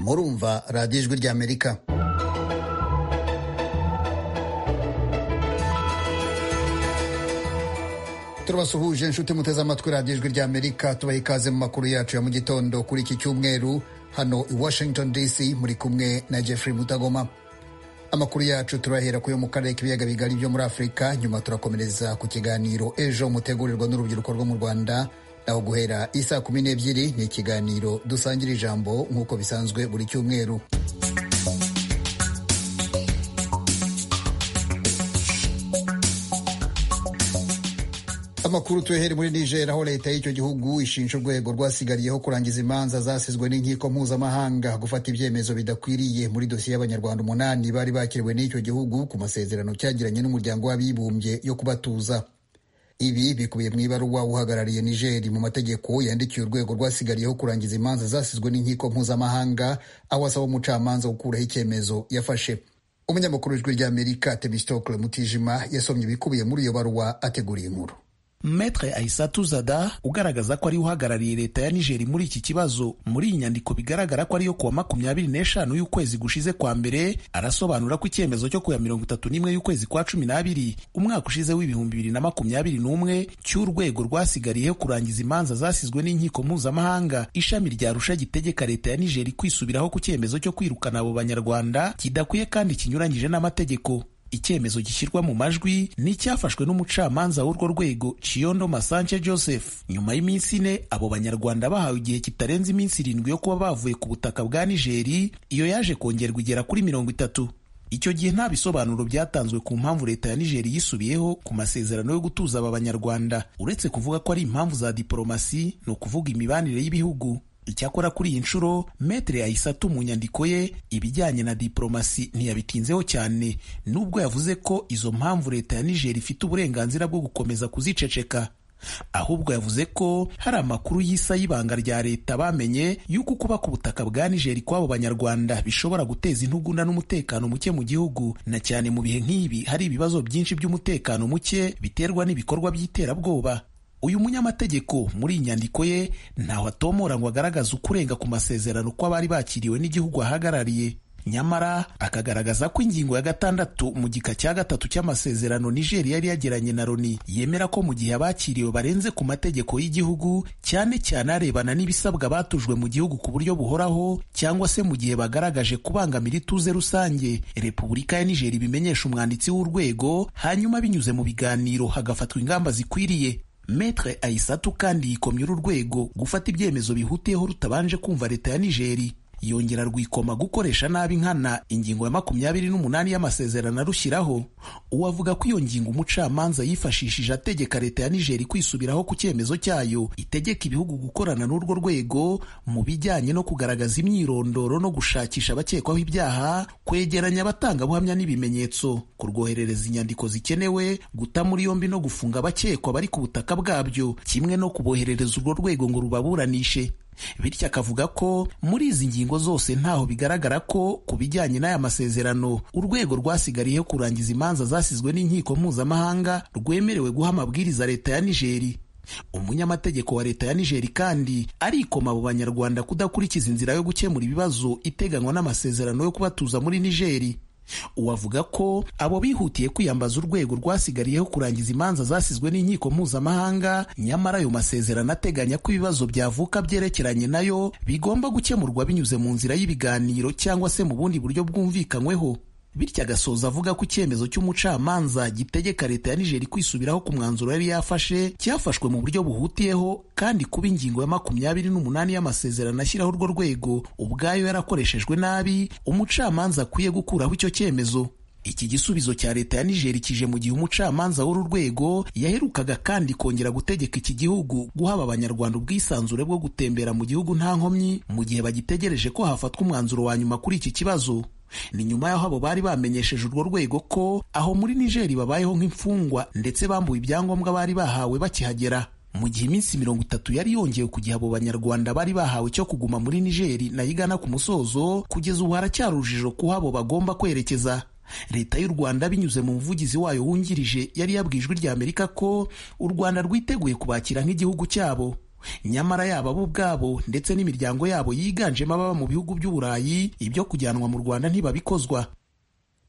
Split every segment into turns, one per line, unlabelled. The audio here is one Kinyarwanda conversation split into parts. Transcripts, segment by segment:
murumva radiyo ijwi ry'amerika turabasuhuje inshuti muteze amatwi radiyo ijwi ry'amerika tubaha ikaze mu makuru yacu ya mu gitondo kuri iki cyumweru hano i washington dc muri kumwe na jeffrey mutagoma amakuru yacu turahera ku yo mu karere k'ibiyaga bigari byo muri afurika nyuma turakomereza ku kiganiro ejo mutegurirwa n'urubyiruko rwo mu rwanda naho guhera isaa kumi n'ebyiri ni ikiganiro dusangira ijambo nk'uko bisanzwe buri cyumweru amakuru tuhere muri niger aho leta y'icyo gihugu ishinja urwego rwasigariyeho kurangiza imanza zasizwe n'inkiko mpuzamahanga gufata ibyemezo bidakwiriye muri dosiye y'abanyarwanda umunani bari bakiriwe n'icyo gihugu ku masezerano cyagiranye n'umuryango w'abibumbye yo kubatuza ibi bikubiye mu ibaruwa uhagarariye nigeri mu mategeko yandikiye urwego rwasigariyeho kurangiza imanza zasizwe n'inkiko mpuzamahanga aho asaba umucamanza gukuraho icyemezo yafashe umunyamakuru w'ijwi ry'amerika temistokle mutijima yasomye ibikubiye muri iyo baruwa ateguriye inkuru
Maitre Aissatu Zada ugaragaza ko ari uhagarariye leta ya Niger muri iki kibazo muri iyi nyandiko bigaragara ko ariyo kuwa makumyabiri n'eshanu y'ukwezi gushize kwa mbere arasobanura ko icyemezo cyo kuya mirongo itatu n'imwe y'ukwezi kwa cumi n'abiri umwaka ushize w'ibihumbi bibiri na makumyabiri n'umwe cy'urwego rwasigariyeho kurangiza imanza zasizwe n'inkiko mpuzamahanga ishami rya Arusha gitegeka leta ya Niger kwisubiraho ku cyemezo cyo kwirukana abo banyarwanda kidakwiye kandi kinyuranyije n'amategeko icyemezo gishyirwa mu majwi n'icyafashwe n'umucamanza w'urwo rwego Chiondo Masanche Joseph nyuma y'iminsi ine abo banyarwanda bahawe igihe kitarenze iminsi irindwi yo kuba bavuye ku butaka bwa Nigeri iyo yaje kongerwa igera kuri mirongo itatu icyo gihe nta bisobanuro byatanzwe ku mpamvu leta ya Niger yisubiyeho ku masezerano yo gutuza aba banyarwanda uretse kuvuga ko ari impamvu za diporomasi ni ukuvuga imibanire y'ibihugu icyakora kuri iyi nshuro metere ayisatu mu nyandiko ye ibijyanye na diporomasi ntiyabitinzeho cyane nubwo yavuze ko izo mpamvu leta ya nigeri ifite uburenganzira bwo gukomeza kuziceceka ahubwo yavuze ko hari amakuru y'isa y'ibanga rya leta bamenye y'uko kuba ku butaka bwa nigeri kw'abo banyarwanda bishobora guteza intugunda n'umutekano muke mu gihugu na cyane mu bihe nk'ibi hari ibibazo byinshi by'umutekano muke biterwa n'ibikorwa by'iterabwoba uyu munyamategeko muri iyi nyandiko ye ntaho atomora ngo agaragaze ukurenga ku masezerano ko abari bakiriwe n'igihugu ahagarariye nyamara akagaragaza ko ingingo ya gatandatu mu gika cya gatatu cy'amasezerano nigeri yari yagiranye na loni yemera ko mu gihe abakiriwe barenze ku mategeko y'igihugu cyane cyane arebana n'ibisabwa batujwe mu gihugu ku buryo buhoraho cyangwa se mu gihe bagaragaje kubangamira ituze rusange repubulika ya nigeri bimenyesha umwanditsi w'urwego hanyuma binyuze mu biganiro hagafatwa ingamba zikwiriye Metre Aisatu kandi yikomye uru rwego gufata ibyemezo bihutiyeho rutabanje kumva leta ya Nigeri yongera rwikoma gukoresha nabi nkana ingingo ya makumyabiri n'umunani y'amasezerano arushyiraho uwavuga ko iyo ngingo umucamanza yifashishije ategeka leta ya Nigeri kwisubiraho ku cyemezo cyayo itegeka ibihugu gukorana n'urwo rwego mu bijyanye no kugaragaza imyirondoro no gushakisha abakekwaho ibyaha kwegeranya abatangabuhamya n'ibimenyetso kurwoherereza inyandiko zikenewe guta muri yombi no gufunga abakekwa bari ku butaka bwabyo kimwe no kuboherereza urwo rwego ngo rubaburanishe bityo akavuga ko muri izi ngingo zose ntaho bigaragara ko ku bijyanye n'aya masezerano urwego rwasigariyeho kurangiza imanza zasizwe n'inkiko mpuzamahanga rwemerewe guha amabwiriza leta ya nigeri umunyamategeko wa leta ya nigeri kandi arikoma abo banyarwanda kudakurikiza inzira yo gukemura ibibazo iteganywa n'amasezerano yo kubatuza muri nigeri uwavuga ko abo bihutiye kwiyambaza urwego rwasigariyeho kurangiza imanza zasizwe n'inkiko mpuzamahanga nyamara ayo masezerano ateganya ko ibibazo byavuka byerekeranye nayo bigomba gukemurwa binyuze mu nzira y'ibiganiro cyangwa se mu bundi buryo bwumvikanyweho bityo agasoza avuga ko icyemezo cy'umucamanza gitegeka leta ya nigeri kwisubiraho ku mwanzuro yari yafashe cyafashwe mu buryo buhutiyeho kandi kuba ingingo ya makumyabiri n'umunani y'amasezerano ashyiraho urwo rwego ubwayo yarakoreshejwe nabi umucamanza akwiye gukuraho icyo cyemezo iki gisubizo cya leta ya nigeri kije mu gihe umucamanza w'uru rwego yaherukaga kandi kongera gutegeka iki gihugu guhaba abanyarwanda ubwisanzure bwo gutembera mu gihugu nta nkomyi mu gihe bagitegereje ko hafatwa umwanzuro wa nyuma kuri iki kibazo ni nyuma y'aho abo bari bamenyesheje urwo rwego ko aho muri nigeri babayeho nk'imfungwa ndetse bambuwe ibyangombwa bari bahawe bakihagera mu gihe iminsi mirongo itatu yari yongewe ku gihe abo banyarwanda bari bahawe cyo kuguma muri nigeri nayo igana ku musozo kugeza ubu haracyari urujijo kuho abo bagomba kwerekeza leta y'u rwanda binyuze mu muvugizi wayo wungirije yari yabwiye ijwi ry'amerika ko u rwanda rwiteguye kubakira nk'igihugu cyabo nyamara yaba bo ubwabo ndetse n'imiryango yabo yiganjemo ababa mu bihugu by'uburayi ibyo kujyanwa mu rwanda ntibabikozwa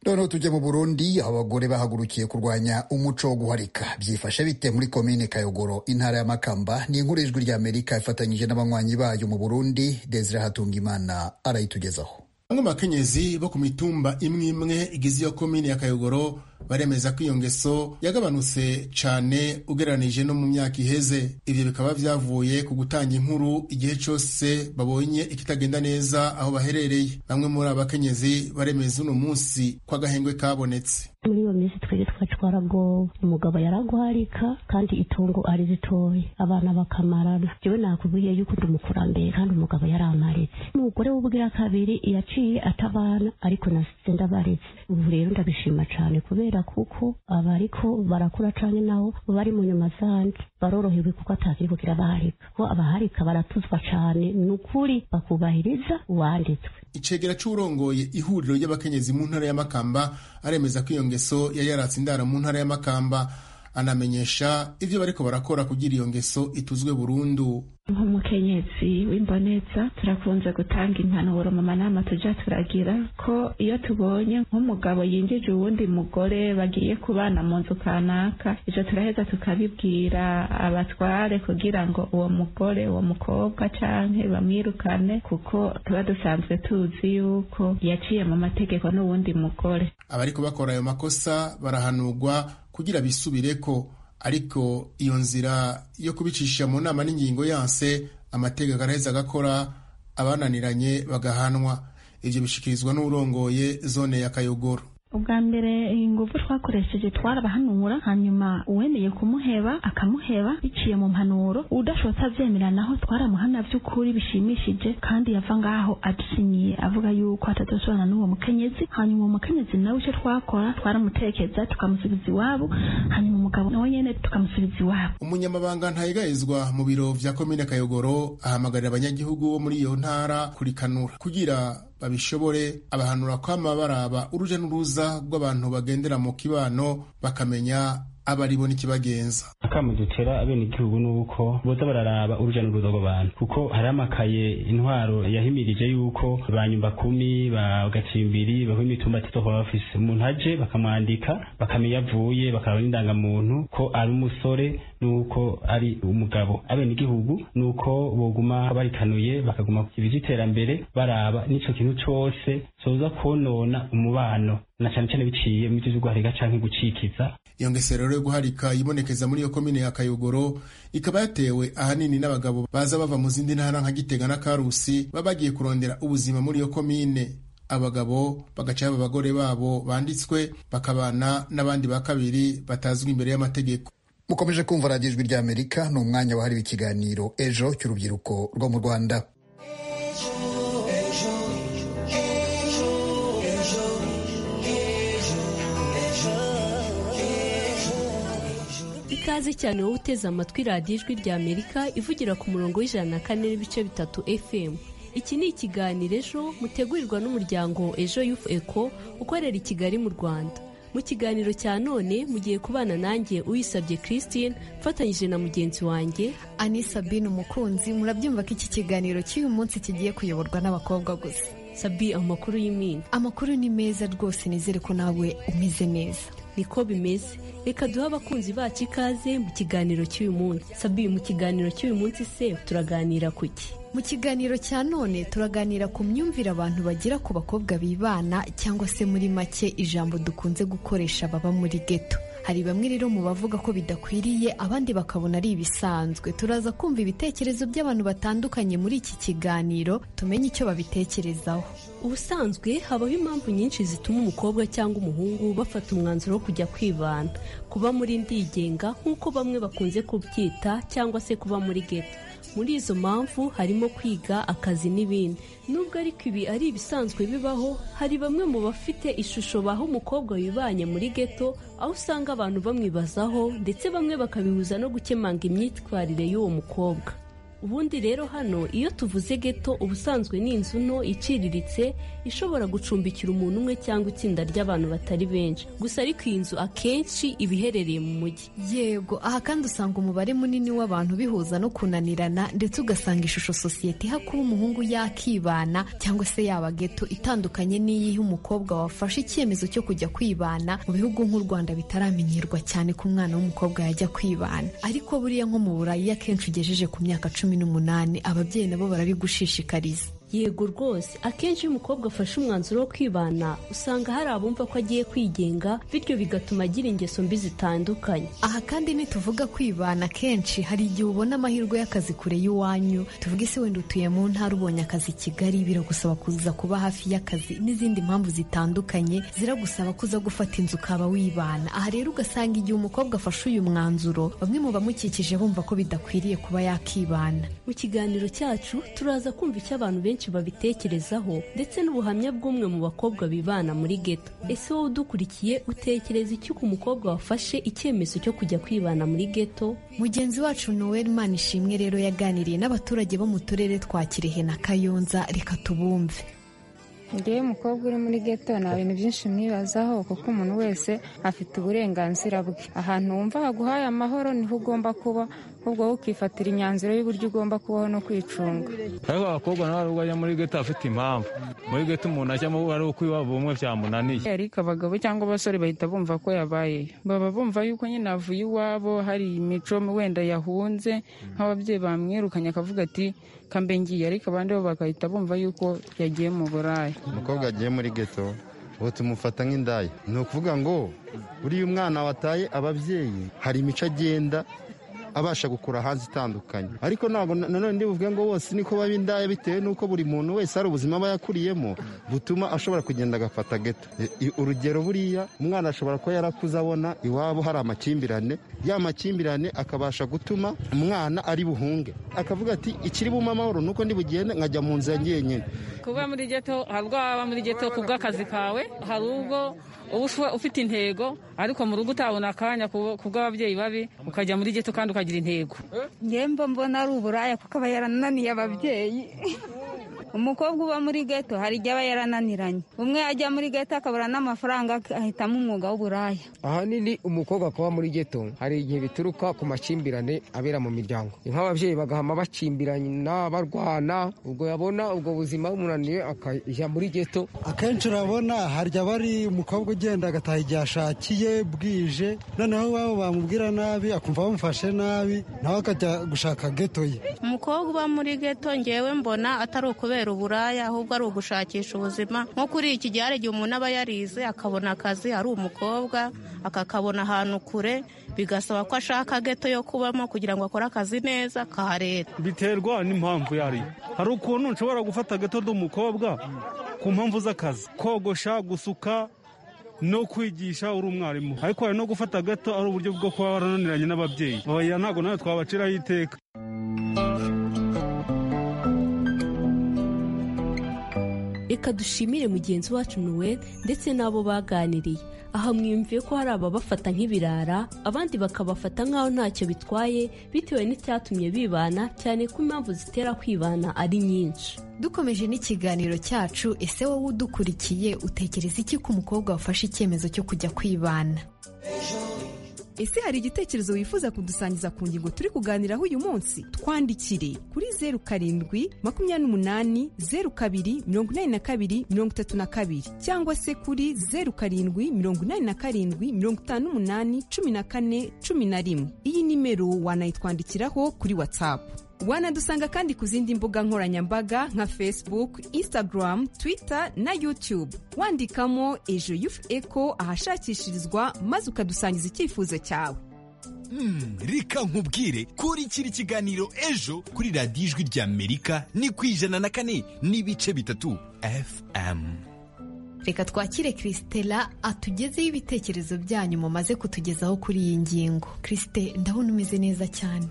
noneho tujya mu burundi aho abagore bahagurukiye kurwanya umuco wo guharika byifashe bite muri komine kayogoro intara y'amakamba ni inkuru y'ijwi ry'amerika ifatanyije n'abanywanyi bayo mu burundi desire hatungimana arayitugezaho
bamwe mu bakenyezi bo ku mitumba imwe imwe igize iyo komine ya kayogoro baremeza ko iyo ngeso yagabanutse cyane ugereranije no mu myaka iheze ibyo bikaba byavuye ku gutanga inkuru igihe cyose babonye ikitagenda neza aho baherereye bamwe muri aba bakenyezi baremeza uno munsi ko agahengwe kabonetse
muri iyo minsi twebwe twacu twaragowe umugabo yaraguharika kandi itungo ari ritoya abana bakamarana jewe nakubwiye yuko ndi umukurambere kandi umugabo yaramaretse umugore w'ubwira kabiri yaciye atabana ariko nasize ndabaretse ubu rero ndabishima cyane kubera kuko abariko barakura cane nabo bari mu nyuma zanje barorohewe kuko atakiri kugira abaharika kuko abaharika baratuzwa cane ni ukuri bakubahiriza uwanditswe
icegera c'urongoye ihuriro ry'abakenyezi mu ntara y'amakamba aremeza ko iyo ngeso yari yaratse indara mu ntara y'amakamba anamenyesha ibyo bariko barakora kugira iyo ngeso ituzwe burundu
nk'umukenyezi w'imboneza turakunze gutanga impanuro mu manama tujya turagira ko iyo tubonye nk'umugabo yinjije uwundi mugore bagiye kubana mu nzu kanaka ibyo turaheza tukabibwira abatware kugira ngo uwo mugore uwo mukobwa cyangwa bamwirukane kuko tuba dusanzwe tuzi yuko yaciye mu mategeko n'uwundi mugore
abari kubakora ayo makosa barahanurwa kugira bisubireko ariko iyo nzira yo kubicisha mu nama n'ingingo yanse amategeko araheza agakora abananiranye bagahanwa ibyo bishikirizwa n'urongoye zone ya kayogoro
ubwa mbere ingufu twakoresheje twarabahanura hanyuma uwemeye kumuheba akamuheba biciye mu mpanuro udashobotse abyemera naho twaramuhana by'ukuri bishimishije kandi yava ngaho adusinyiye avuga yuko atadosobana n'uwo mukenyezi hanyuma uwo mukenyezi nawe icyo twakora twaramutekeza tukamusubiza iwabo hanyuma umugabo nawe nyene tukamusubiza iwabo
umunyamabanga ntayegayezwa mu biro vya komine kayogoro ahamagarira abanyagihugu bo muri iyo ntara kurikanura kugira babishobore abahanura kwama baraba uruja n'uruza rw'abantu bagendera mu kibano bakamenya abaribo n'ikibagenza
akamu dutera abenegihugu ni uko boza bararaba uruja n'uruza rw'abantu kuko hari amakaye intwaro yahimirije yuko ba nyumba kumi ba gacimbiri baho imitumba tizohora bafise umuntu aje bakamwandika bakamenya avuye bakaraba n'indangamuntu ko ari umusore nuko ari umugabo abenegihugu nuko boguma barikanuye bakaguma ku kibi cy'iterambere baraba n'ico kintu cose coza konona umubano na cane cane biciye mu vyo guharika canke gucikiza
iyo ngesero rero yo guharika yibonekeza muri iyo komine ya kayogoro ikaba yatewe ahanini n'abagabo baza bava mu zindi ntara nka gitega na karusi baba bagiye kurondera ubuzima muri iyo komine abagabo bagaca baba abagore babo banditswe bakabana n'abandi ba kabiri batazwi imbere y'amategeko
mukomeje kumva radiyo ijwi rya amerika ni umwanya wahariwe ikiganiro ejo cy'urubyiruko rwo mu rwanda
ikaze cyane wowe uteze amatwi radiyo ijwi rya amerika ivugira ku murongo w'ijana na kane n'ibice bitatu fm iki ni ikiganiro ejo mutegurirwa n'umuryango ejo yufu eko ukorera i kigali mu rwanda mu kiganiro cya none mugiye kubana nanjye uyisabye christine mfatanyije na mugenzi wanjye
anisabine umukunzi murabyumva ko iki kiganiro cy'uyu munsi kigiye kuyoborwa n'abakobwa gusa
sabi amakuru y'iminsi
amakuru ni meza rwose nizere ko nawe umeze neza
niko bimeze reka duhe abakunzi bacu ikaze mu kiganiro cy'uyu munsi sabi mu kiganiro cy'uyu munsi se turaganira ku ki
mu kiganiro cya none turaganira ku myumvire abantu bagira ku bakobwa bibana cyangwa se muri make ijambo dukunze gukoresha baba muri geto hari bamwe rero mu bavuga ko bidakwiriye abandi bakabona ari ibisanzwe turaza kumva ibitekerezo by'abantu batandukanye muri iki kiganiro tumenye icyo babitekerezaho
ubusanzwe habaho impamvu nyinshi zituma umukobwa cyangwa umuhungu bafata umwanzuro wo kujya kwibana kuba muri ndigenga nk'uko bamwe bakunze kubyita cyangwa se kuba muri geto muri izo mpamvu harimo kwiga akazi n'ibindi nubwo ariko ibi ari ibisanzwe bibaho hari bamwe mu bafite ishusho baho umukobwa wibanye muri geto aho usanga abantu bamwibazaho ndetse bamwe bakabihuza no gukemanga imyitwarire y'uwo mukobwa ubundi rero hano iyo tuvuze geto ubusanzwe ni inzu nto iciriritse ishobora gucumbikira umuntu umwe cyangwa itsinda ry'abantu batari benshi gusa ariko iyi nzu akenshi iba iherereye mu mujyi
yego aha kandi usanga umubare munini w'abantu bihuza no kunanirana ndetse ugasanga ishusho sosiyete iha kuba umuhungu yakibana cyangwa se yaba geto itandukanye n'iyiha umukobwa wafashe icyemezo cyo kujya kwibana mu bihugu nk'u rwanda bitaramenyerwa cyane ko umwana w'umukobwa yajya kwibana ariko buriya nko mu burayi iyo akenshi ugejeje ku myaka cumi n'umunani ababyeyi nabo barabigushishikariza
yego rwose akenshi iyo umukobwa afashe umwanzuro wo kwibana usanga hari abumva ko agiye kwigenga bityo bigatuma agira ingeso mbi zitandukanye
aha kandi nituvuga kwibana kenshi hari igihe ubona amahirwe y'akazi kure y'iwanyu tuvuge se wenda utuye mu ntara ubonye akazi i kigali biragusaba kuza kuba hafi y'akazi n'izindi mpamvu zitandukanye ziragusaba kuza gufata inzu ukaba wibana aha rero ugasanga igihe umukobwa afashe uyu mwanzuro bamwe mu bamukikije bumva ko bidakwiriye kuba yakibana
mu kiganiro cyacu turaza kumva icyo abantu benshi babitekerezaho ndetse n'ubuhamya bw'umwe mu bakobwa bibana muri geto ese wowe udukurikiye utekereza iki ku mukobwa wafashe icyemezo cyo kujya kwibana muri geto
mugenzi wacu noel manishimwe rero yaganiriye n'abaturage bo mu turere twa kirehe na kayonza reka tubumve
ngewe umukobwa uri muri geto nta bintu byinshi mwibazaho kuko umuntu wese afite uburenganzira bwe ahantu wumva haguhaye amahoro niho ugomba kuba ahubwo wowe ukifatira imyanzuro y'uburyo ugomba kubaho no kwicunga
ariko abakobwa nabo ntabwo bajya muri geto afite impamvu muri geto umuntu ajyamo ari uko iwabo bumwe byamunaniye
ariko abagabo cyangwa abasore bahita bumva ko yabaye baba bumva yuko nyine avuye iwabo hari imico wenda yahunze nk'ababyeyi bamwirukanye akavuga ati ngiye ariko abandi bo bagahita bumva yuko yagiye mu burayi
umukobwa agiye muri geto ubu tumufata nk'indaya ni ukuvuga ngo buriya umwana wataye ababyeyi hari imico agenda abasha gukura hanze itandukanye ariko ntabwo nanone ndibuvuge ngo bose niko baba indaya bitewe n'uko buri muntu wese hari ubuzima aba yakuriyemo butuma ashobora kugenda agafata geto urugero buriya umwana ashobora kuba yarakuze abona iwabo hari amakimbirane ya makimbirane akabasha gutuma umwana ari buhunge akavuga ati ikiri bumpe amahoro nuko bugende nkajya mu nzu ya nyine
kuba muri geto hari ubwo waba muri geto ku bw'akazi kawe hari ubwo uba ufite intego ariko mu rugo utabona akanya ku bw'ababyeyi babi ukajya muri geto kandi ukagira intego
ngemba mbona ari uburaya kuko aba yarananiye ababyeyi umukobwa uba muri geto hari igihe aba yarananiranye umwe ajya muri geto akabura n'amafaranga ahitamo umwuga w'uburaya
ahanini umukobwa kuba muri geto hari igihe bituruka ku makimbirane abera mu miryango nk'ababyeyi bagahama bakimbirana barwana ubwo yabona ubwo buzima bumunaniye akajya muri geto
akenshi urabona harya bari umukobwa ugenda agataha igihe ashakiye bwije noneho iwabo bamubwira nabi akumva bamufashe nabi nawe akajya gushaka geto ye
umukobwa uba muri geto ngewe mbona atari ukubera kubera uburaya ahubwo ari ugushakisha ubuzima nko kuri iki gihe hari igihe umuntu aba yarize akabona akazi ari umukobwa akakabona ahantu kure bigasaba ko ashaka geto yo kubamo kugira ngo akore akazi neza kaharera
biterwa n'impamvu yari hari ukuntu nshobora gufata geto umukobwa ku mpamvu z'akazi kogosha gusuka no kwigisha uri umwarimu ariko hari no gufata gato ari uburyo bwo kuba warananiranye n'ababyeyi aba ntabwo nawe twabaciraho iteka
reka dushimire mugenzi wacu nuweli ndetse n'abo baganiriye aha mwiyumviye ko hari ababafata nk'ibirara abandi bakabafata nk'aho ntacyo bitwaye bitewe n'icyatumye bibana cyane ko impamvu zitera kwibana ari nyinshi
dukomeje n'ikiganiro cyacu ese wowe udukurikiye utekereza iki ko umukobwa wafashe icyemezo cyo kujya kwibana
ese hari igitekerezo wifuza kudusangiza ku ngingo turi kuganiraho uyu munsi twandikire kuri zeru karindwi makumyabiri n'umunani zeru kabiri mirongo inani na kabiri mirongo itatu na kabiri cyangwa se kuri zeru karindwi mirongo inani na karindwi mirongo itanu n'umunani cumi na kane cumi na rimwe iyi nimero wanayitwandikiraho kuri watsapu wanadusanga kandi ku zindi mbuga nkoranyambaga nka facebook instagram twitter na youtube wandikamo ejo yufu eko ahashakishirizwa maze ukadusangiza icyifuzo cyawe
reka nkubwire kurikira ikiganiro ejo kuri radiyo ijwi ry'amerika ni ku ijana na kane n'ibice bitatu fm
reka twakire kirisitela atugezeho ibitekerezo byanyu mumaze kutugezaho kuri iyi ngingo kirisite ndabona umeze neza cyane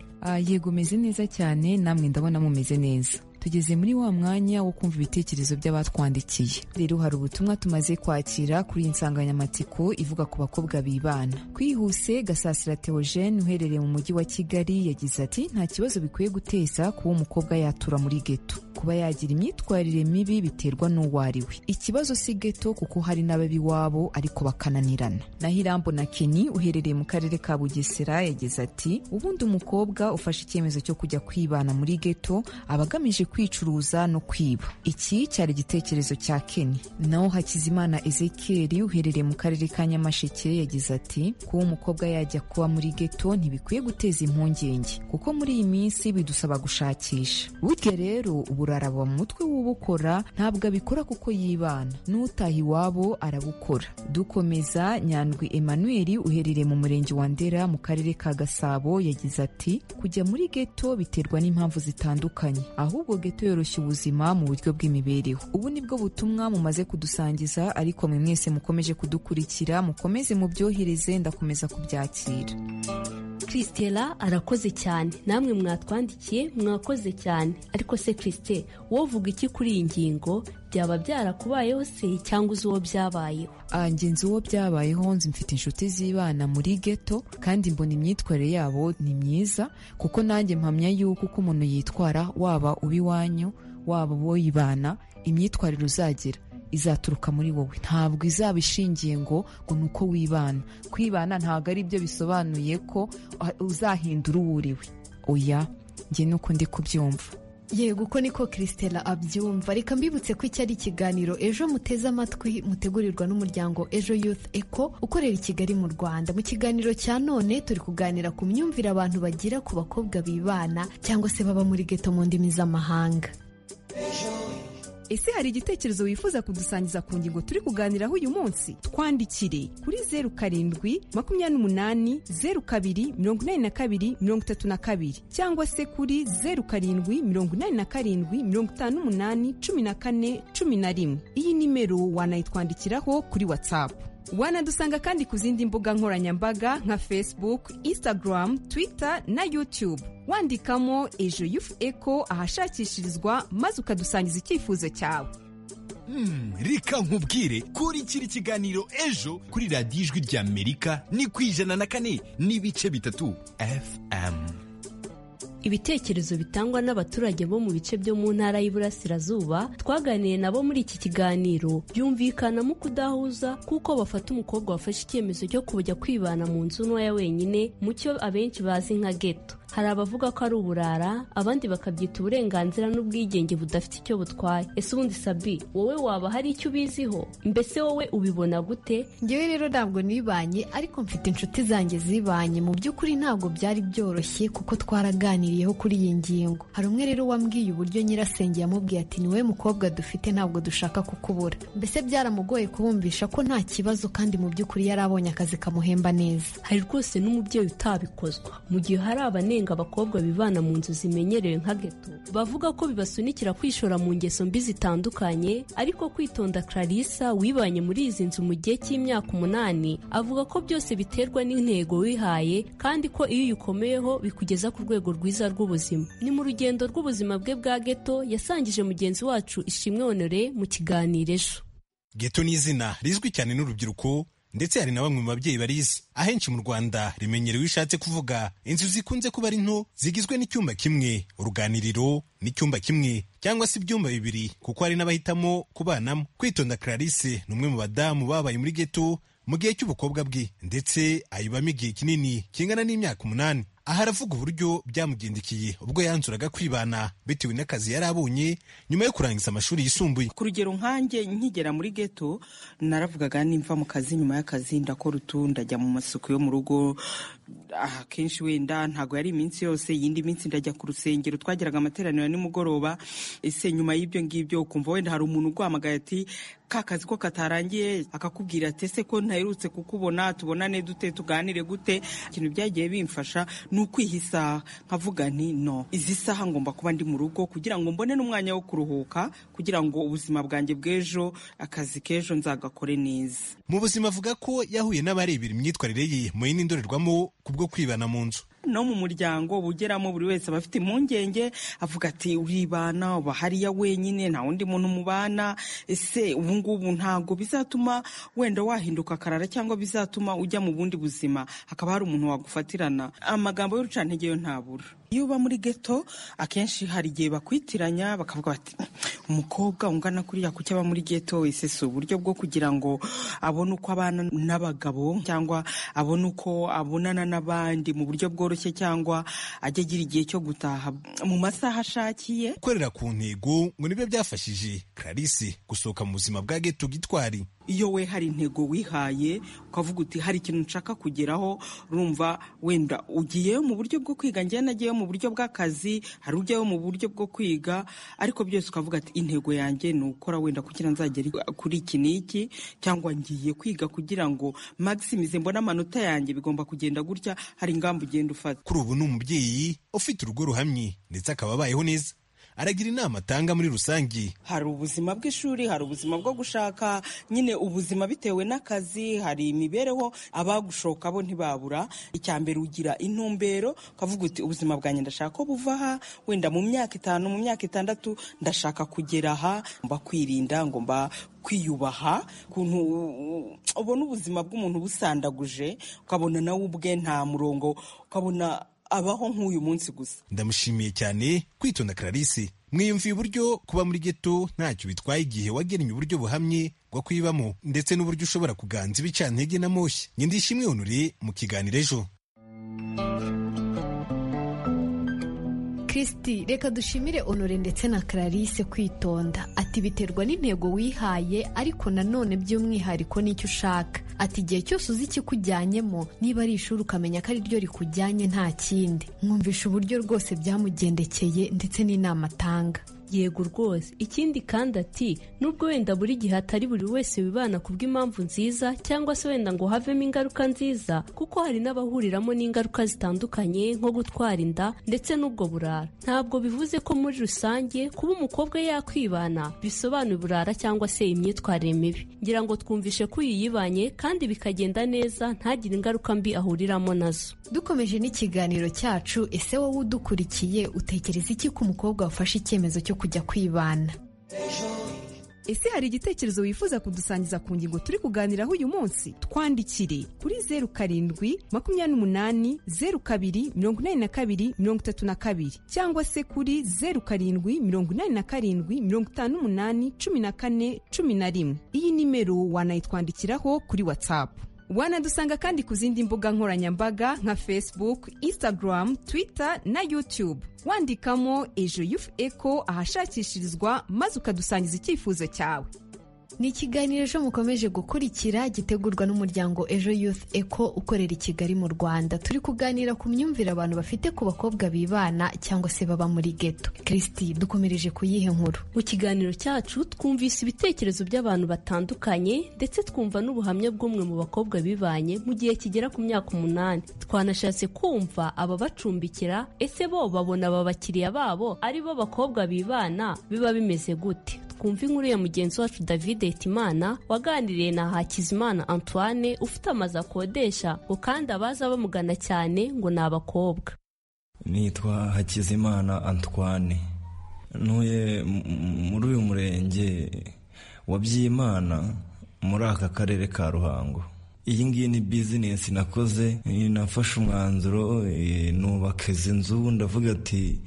yego umeze neza cyane namwe ndabona mumeze neza tugeze muri wa mwanya wo kumva ibitekerezo by'abatwandikiye rero hari ubutumwa tumaze kwakira kuri iyi nsanganyamatsiko ivuga ku bakobwa bibana kwihuse gasasira theogene uherereye mu mujyi wa kigali yagize ati nta kibazo bikwiye guteza kuba umukobwa yatura muri geto kuba yagira imyitwarire mibi biterwa n'uwo ari we ikibazo si geto kuko hari n'ababiwabo ariko bakananirana naho irambo na keni uherereye mu karere ka bugesera yagize ati ubundi umukobwa ufashe icyemezo cyo kujya kwibana muri geto aba agamije kwicuruza no kwiba iki cyari igitekerezo cya keni naho hakizimana ezekeri uherereye mu karere ka nyamasheke yagize ati kuba umukobwa yajya kuba muri geto ntibikwiye guteza impungenge kuko muri iyi minsi bidusaba gushakisha burya rero uburara buba mu mutwe w'ubukora ntabwo abikora kuko yibana n'utaha iwabo arabukora dukomeza nyandwi emmanuel uherereye mu murenge wa ndera mu karere ka gasabo yagize ati kujya muri geto biterwa n'impamvu zitandukanye ahubwo geto yoroshya ubuzima mu buryo bw'imibereho ubu ni bwo butumwa mumaze kudusangiza ariko mwe mwese mukomeje kudukurikira mukomeze mubyohereze ndakomeza kubyakira
christella arakoze cyane namwe mwatwandikiye mwakoze cyane ariko se christe wowe uvuga iki kuri iyi ngingo byaba byarakubayeho se cyangwa uzi uwo byabayeho
njye nzi uwo byabayeho nzi mfite inshuti zibana muri geto kandi mbona imyitwarire yabo ni myiza kuko nanjye mpamya yuko uko umuntu yitwara waba uba iwanyu waba uwo yibana imyitwarire uzagira izaturuka muri wowe ntabwo izaba ishingiye ngo ngo ni uko wibana kwibana ntabwo ari byo bisobanuye ko uzahindura uwo uriwe oya njye nuko ndi kubyumva
yego uko niko christella abyumva reka mbibutse ko iki ari ikiganiro ejo muteze amatwi mutegurirwa n'umuryango ejo youth eco ukorera i kigali mu rwanda mu kiganiro cya none turi kuganira ku myumvire abantu bagira ku bakobwa bibana cyangwa se baba muri geto mu ndimi z'amahanga
ese hari igitekerezo wifuza kudusangiza ku ngingo turi kuganiraho uyu munsi twandikire kuri zeru karindwi makumyabiri n'umunani zeru kabiri mirongo inani na kabiri mirongo itatu na kabiri cyangwa se kuri zeru karindwi mirongo inani na karindwi mirongo itanu n'umunani cumi na kane cumi na rimwe iyi nimero wanayitwandikiraho kuri watsapu wanadusanga kandi ku zindi mbuga nkoranyambaga nka facebook instagram twitter na youtube wandikamo ejo yufu eko ahashakishirizwa maze ukadusangiza icyifuzo cyawe
Hmm, reka nkubwire kuri kiri kiganiro ejo kuri radiyo ijwi ry'amerika ni ku ijana na kane n'ibice bitatu fm
ibitekerezo bitangwa n'abaturage bo mu bice byo mu ntara y'iburasirazuba twaganiye nabo muri iki kiganiro byumvikanamo kudahuza kuko bafata umukobwa wafashe icyemezo cyo kujya kwibana mu nzu ntoya wenyine mu cyo abenshi bazi nka geto hari abavuga ko ari uburara abandi bakabyita uburenganzira n'ubwigenge budafite icyo butwaye ese ubundi sabi wowe waba hari icyo ubiziho mbese wowe ubibona gute
ngewe rero ntabwo nibanye ariko mfite inshuti zanjye zibanye mu by'ukuri ntabwo byari byoroshye kuko twaraganiriyeho kuri iyi ngingo hari umwe rero wambwiye uburyo nyirasenge yamubwiye ati niwe mukobwa dufite ntabwo dushaka kukubura mbese byaramugoye kubumvisha ko nta kibazo kandi mu by'ukuri yari abonye akazi kamuhemba neza
hari rwose n'umubyeyi utabikozwa mu gihe hari abanenga abakobwa bibana mu nzu zimenyerewe nka geto bavuga ko bibasunikira kwishora mu ngeso mbi zitandukanye ariko kwitonda clarissa wibanye muri izi nzu mu gihe cy'imyaka umunani avuga ko byose biterwa n'intego wihaye kandi ko iyo uyikomeyeho bikugeza ku rwego rwiza rw'ubuzima ni mu rugendo rw'ubuzima bwe bwa geto yasangije mugenzi wacu ishimwe honore mu kiganiro ejo
geto ni izina rizwi cyane n'urubyiruko ndetse hari na bamwe mu babyeyi barizi ahenshi mu rwanda rimenyerewe ishatse kuvuga inzu zikunze kuba ari nto zigizwe n'icyumba kimwe uruganiriro n'icyumba kimwe cyangwa se ibyumba bibiri kuko hari n'abahitamo kubanamo kwitonda clarisse ni umwe mu badamu babaye muri geto mu gihe cy'ubukobwa bwe ndetse ayibamo igihe kinini kingana n'imyaka umunani aha aravuga uburyo byamugendekiye ubwo yanzuraga kwibana bitewe n'akazi yari abonye nyuma yo kurangiza amashuri yisumbuye
ku rugero nkanjye nkigera muri geto naravugaga nimva mu kazi nyuma y'akazi ndakora utu ndajya mu masuku yo mu rugo akenshi wenda ntabwo yari iminsi yose iyindi minsi ndajya ku rusengero twagiraga amateraniro nimugoroba ese nyuma y'ibyo ngibyo ukumva wenda hari umuntu uguhamagaye ati ka kazi ko katarangiye akakubwira ati ese ko ntaherutse kukubona tubonane dute tuganire gute ikintu byagiye bimfasha ni ukwiha isaha nkavuga nti no izi saha ngomba kuba ndi mu rugo kugira ngo mbone n'umwanya wo kuruhuka kugira ngo ubuzima bwanjye bw'ejo akazi k'ejo nzagakore neza
mu buzima avuga ko yahuye n'abarebera imyitwarire ye mu yindi ndorerwamo kubwo kwibana mu nzu
no mu muryango bugeramo buri wese aba afite impungenge avuga ati uribana uba hariya wenyine nta wundi muntu mubana ese ubu ngubu ntabwo bizatuma wenda wahinduka akarara cyangwa bizatuma ujya mu bundi buzima hakaba hari umuntu wagufatirana amagambo y'urucantege yo ntabura iyo uba muri geto akenshi hari igihe bakwitiranya bakavuga bati umukobwa ungana kuriya kuki aba muri geto ese si uburyo bwo kugira ngo abone uko abana n'abagabo cyangwa abone uko abonana n'abandi mu buryo bworoshye bworoshye cyangwa ajya agira igihe cyo gutaha mu masaha ashakiye
gukorera ku ntego ngo nibyo byafashije clarisse gusohoka mu buzima bwa geto gitwari
iyo we hari intego wihaye ukavuga uti hari ikintu nshaka kugeraho urumva wenda ugiyeyo mu buryo bwo kwiga njyewe nagiyeyo mu buryo bw'akazi hari ujyayo mu buryo bwo kwiga ariko byose ukavuga ati intego yanjye ni ukora wenda kugira nzagere kuri iki n'iki cyangwa ngiye kwiga kugira ngo maximize mbone amanota yanjye bigomba kugenda gutya hari ingamba ugenda ufata
kuri ubu ni umubyeyi ufite urugo ruhamye ndetse akaba abayeho neza aragira inama atanga muri rusange
hari ubuzima bw'ishuri hari ubuzima bwo gushaka nyine ubuzima bitewe n'akazi hari imibereho abagushoka bo ntibabura icya mbere ugira intumbero ukavuga uti ubuzima bwanjye ndashaka ko buva aha wenda mu myaka itanu mu myaka itandatu ndashaka kugera aha mba kwirinda ngo mba kwiyubaha ukuntu ubona ubuzima bw'umuntu busandaguje ukabona nawe ubwe nta murongo ukabona abaho nk'uyu munsi gusa
ndamushimiye cyane kwitonda clarisse mwiyumviye uburyo kuba muri geto ntacyo bitwaye igihe wagennye uburyo buhamye bwo kwibamo ndetse n'uburyo ushobora kuganza ibicantege na moshya nyindishimwe honore mu kiganiro ejo
kirisiti reka dushimire onore ndetse na clarisse kwitonda ati biterwa n'intego wihaye ariko nanone by'umwihariko n'icyo ushaka ati igihe cyose uzi ikikujyanyemo niba ari ishuri ukamenya ko ari ryo rikujyanye nta kindi mwumvisha uburyo rwose byamugendekeye ndetse n'inama atanga
yego rwose ikindi kandi ati nubwo wenda buri gihe atari buri wese wibana ku bw'impamvu nziza cyangwa se wenda ngo havemo ingaruka nziza kuko hari n'abahuriramo n'ingaruka zitandukanye nko gutwara inda ndetse n'ubwo burara ntabwo bivuze ko muri rusange kuba umukobwa yakwibana bisobanura uburara cyangwa se imyitwarire mibi ngira ngo twumvishe ko uyu yibanye kandi bikagenda neza ntagire ingaruka mbi ahuriramo nazo
dukomeje n'ikiganiro cyacu ese wowe udukurikiye utekereza iki ko umukobwa wafashe icyemezo cyo kujya kwibana
ese hari igitekerezo wifuza kudusangiza ku ngingo turi kuganiraho uyu munsi twandikire kuri zeru karindwi makumyabiri n'umunani zeru kabiri mirongo inani na kabiri mirongo itatu na kabiri cyangwa se kuri zeru karindwi mirongo inani na karindwi mirongo itanu n'umunani cumi na kane cumi na rimwe iyi nimero wanayitwandikiraho kuri watsapu wanadusanga kandi ku zindi mbuga nkoranyambaga nka facebook instagram twitter na youtube wandikamo ejo yufu eko ahashakishirizwa maze ukadusangiza icyifuzo cyawe
ni ikiganiro ejo mukomeje gukurikira gitegurwa n'umuryango ejo youth eco ukorera i kigali mu rwanda turi kuganira ku myumvire abantu bafite ku bakobwa bibana cyangwa se baba muri geto kirisiti dukomereje kuyihe nkuru
mu kiganiro cyacu twumvise ibitekerezo by'abantu batandukanye ndetse twumva n'ubuhamya bw'umwe mu bakobwa bibanye mu gihe kigera ku myaka umunani twanashatse kumva ababacumbikira ese bo babona aba bakiriya babo ari bo bakobwa bibana biba bimeze gute twumva inkuru ya mugenzi wacu david hitimana waganiriye na hakizimana antoine ufite amazu akodesha ngo kandi abaza bamugana cyane ngo ni abakobwa
nitwa hakizimana antoine ntuye muri uyu murenge wa byimana muri aka karere ka ruhango iyi ngiyi ni bizinesi nakoze nafashe umwanzuro nubaka izi nzu ndavuga ati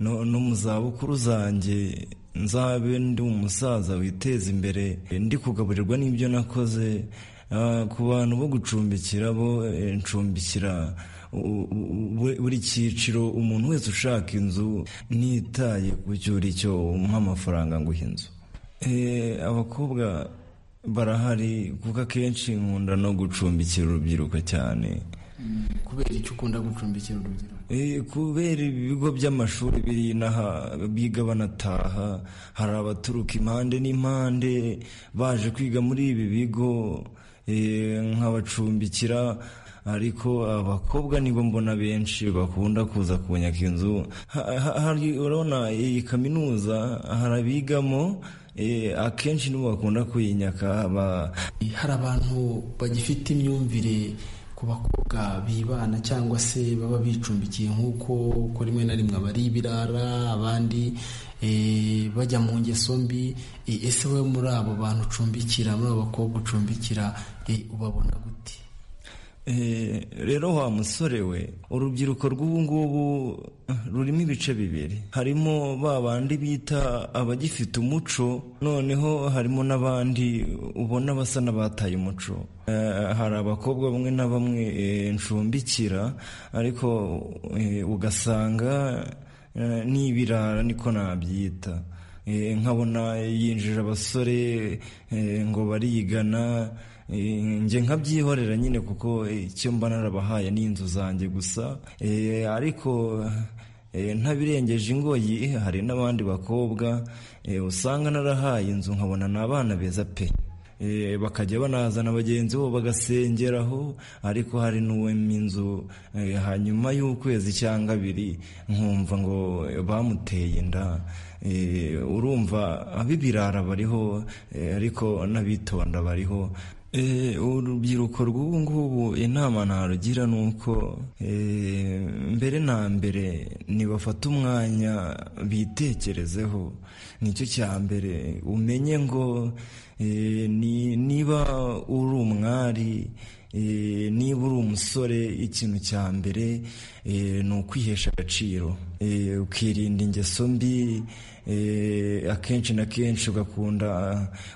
no mu zabukuru zanjye nzabe ndi umusaza witeza imbere ndi kugaburirwa n'ibyo nakoze ku bantu bo gucumbikira bo ncumbikira buri cyiciro umuntu wese ushaka inzu nitaye ku icyo umuha amafaranga ngo uhe inzu abakobwa barahari kuko akenshi nkunda no gucumbikira urubyiruko cyane
kubera icyo ukunda gucumbikira urubyiruko
kubera ibigo by'amashuri biri inaha biga banataha hari abaturuka impande n'impande baje kwiga muri ibi bigo nkabacumbikira ariko abakobwa nibo mbona benshi bakunda kuza kunyaka inzu urabona iyi kaminuza harabigamo akenshi nibo bakunda kuyinyaka
hari abantu bagifite imyumvire ku bakobwa bibana cyangwa se baba bicumbikiye nk'uko ko rimwe na rimwe abari ibirara abandi eh, bajya mu ngeso mbi Eh, ese wowe muri abo bantu ucumbikira muri abo bakobwa ucumbikira eh, ubabona gute
Eh, rero wa musore we urubyiruko rw'ubu ngubu eh, rurimo ibice bibiri harimo ba bandi bita abagifite umuco noneho harimo n'abandi ubona basa n'abataye umuco Eh, hari abakobwa bamwe na bamwe eh, ncumbikira ariko eh, ugasanga eh, ni ibirara niko nabyita Eh, nkabona yinjira abasore eh, ngo barigana eh, njye nkabyihorera nyine kuko eh, icyo mba narabahaye ni inzu zanjye gusa Eh, ariko eh, ntabirengeje ingoyi eh, hari n'abandi bakobwa eh, usanga narahaye inzu nkabona ni abana beza pe Eh, bakajya banazana bagenzi bo bagasengeraho ariko hari n'uwema inzu eh, hanyuma y'ukwezi cyangwa abiri nkumva ngo eh, bamuteye inda Eh, urumva ab'ibirara bariho eh, ariko n'abitonda bariho Eh, urubyiruko rw'ubu ngubu inama narugira ni uko eh, mbere na mbere nibafata umwanya bitekerezeho nicyo cya mbere umenye ngo eh, ni- niba uri umwari eh, niba uri umusore ikintu cya mbere eh, ni ukwihesha agaciro Eh, ukirinda ingeso mbi eh, akenshi na kenshi ugakunda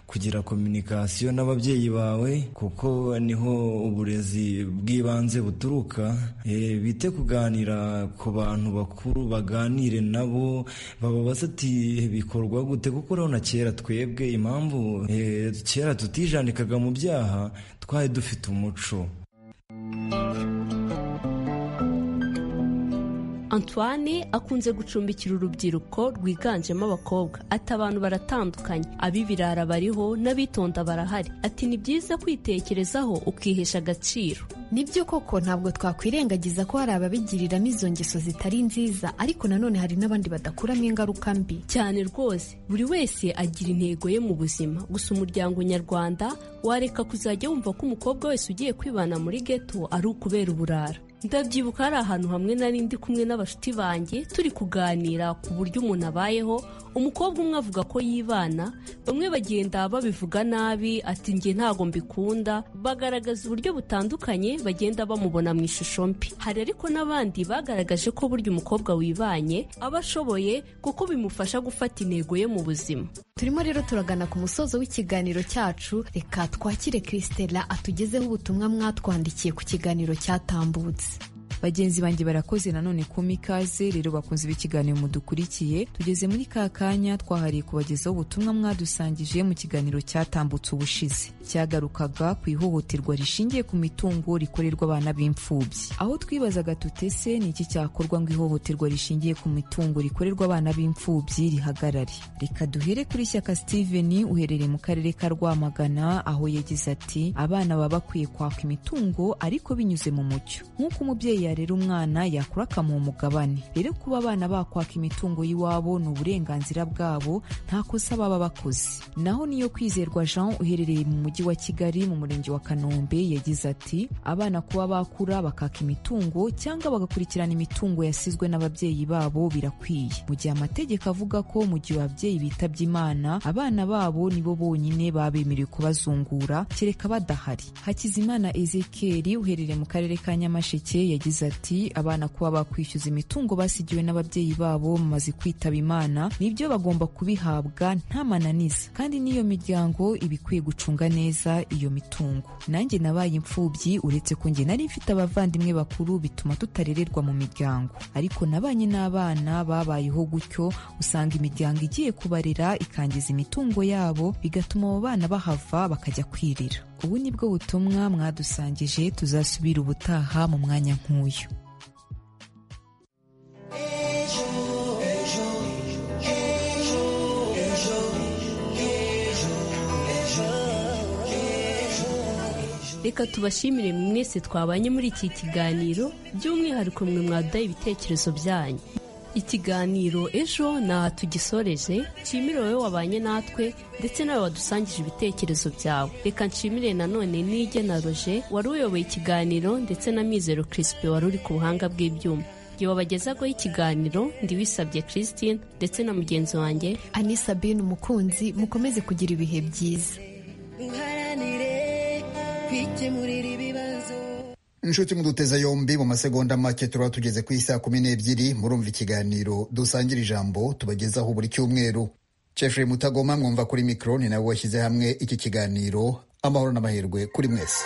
kugira kominikasiyo n'ababyeyi bawe kuko niho uburezi bw'ibanze buturuka Eh, bite kuganira ku bantu bakuru baganire nabo bababaza ati bikorwa gute kuko urabona kera twebwe impamvu eh, kera tutijandikaga mu byaha twari dufite umuco
antoine akunze gucumbikira urubyiruko rwiganjemo abakobwa ati abantu baratandukanye ab'ibirara bariho n'abitonda barahari ati ni byiza kwitekerezaho ukihesha agaciro
nibyo koko ntabwo twakwirengagiza ko hari ababigiriramo izo ngeso zitari nziza ariko nanone hari n'abandi badakuramo ingaruka mbi
cyane rwose buri wese agira intego ye mu buzima gusa umuryango nyarwanda wareka kuzajya wumva ko umukobwa wese ugiye kwibana muri geto ari ukubera uburara ndabyibuka hari ahantu hamwe nari ndi kumwe n'abashuti banjye turi kuganira ku buryo umuntu abayeho umukobwa umwe avuga ko yibana bamwe bagenda babivuga nabi ati njye ntago mbikunda bagaragaza uburyo butandukanye bagenda bamubona mu ishusho mbi hari ariko n'abandi bagaragaje ko burya umukobwa wibanye aba ashoboye kuko bimufasha gufata intego ye mu buzima
turimo rero turagana ku musozo w'ikiganiro cyacu reka twakire christela atugezeho ubutumwa mwatwandikiye ku kiganiro cyatambutse
bagenzi banjye barakoze nanone kuma ikaze rero bakunze b'ikiganiro mudukurikiye tugeze muri ka kanya twahariye kubagezaho ubutumwa mwadusangije mu kiganiro cyatambutse ubushize cyagarukaga ku ihohoterwa rishingiye ku mitungo rikorerwa abana b'imfubyi aho twibazaga tutese ni iki cyakorwa ngo ihohoterwa rishingiye ku mitungo rikorerwa abana b'imfubyi rihagarare reka duhere kuri shyaka steven uherereye mu karere ka rwamagana aho yagize ati abana baba bakwiye kwaka imitungo ariko binyuze mu mucyo nk'uko umubyeyi yarera umwana yakura akamuha umugabane rero kuba abana bakwaka imitungo y'iwabo ni uburenganzira bwabo nta kosa baba bakoze naho niyo kwizerwa jean uherereye mu mujyi wa kigali mu murenge wa kanombe yagize ati abana kuba bakura bakaka imitungo cyangwa bagakurikirana imitungo yasizwe n'ababyeyi babo birakwiye mu gihe amategeko avuga ko mu gihe ababyeyi bitabye imana abana babo nibo bonyine baba bemerewe kubazungura kereka badahari hakizimana ezekiel uherereye mu karere ka nyamasheke yagize ati abana kuba bakwishyuza imitungo basigiwe n'ababyeyi babo bamaze kwitaba imana nibyo bagomba kubihabwa nta mananiza kandi n'iyo miryango iba ikwiye gucunga neza iyo mitungo nanjye nabaye imfubyi uretse ko njye nari mfite abavandimwe bakuru bituma tutarererwa mu miryango ariko nabanye n'abana babayeho gutyo usanga imiryango igiye kubarera ikangiza imitungo yabo bigatuma abo bana bahava bakajya kwirira ubu ni bwo butumwa mwadusangije tuzasubira ubutaha mu mwanya nk'uyu
reka tubashimire mwese twabanye muri iki kiganiro by'umwihariko mwe mwaduhaye ibitekerezo byanyu ikiganiro ejo ni aha tugisoreje nshimire wowe wabanye natwe ndetse nawe wadusangije ibitekerezo byawe reka nshimire nanone n'ijye na roje wari uyoboye ikiganiro ndetse na mizero kirisipe wari uri ku buhanga bw'ibyuma igihe wabagezagoho ikiganiro ndiwisabye christine ndetse na mugenzi wanjye
anisa bin umukunzi mukomeze kugira ibihe byiza
muharanire kwikemurira ibibazo
inshuti muduteza yombi mu masegonda make turaba tugeze ku isaa kumi n'ebyiri murumva ikiganiro dusangira ijambo tubagezaho buri cyumweru Jeffrey mutagoma mwumva kuri mikoro ni nawe washyize hamwe iki kiganiro amahoro n'amahirwe kuri mwese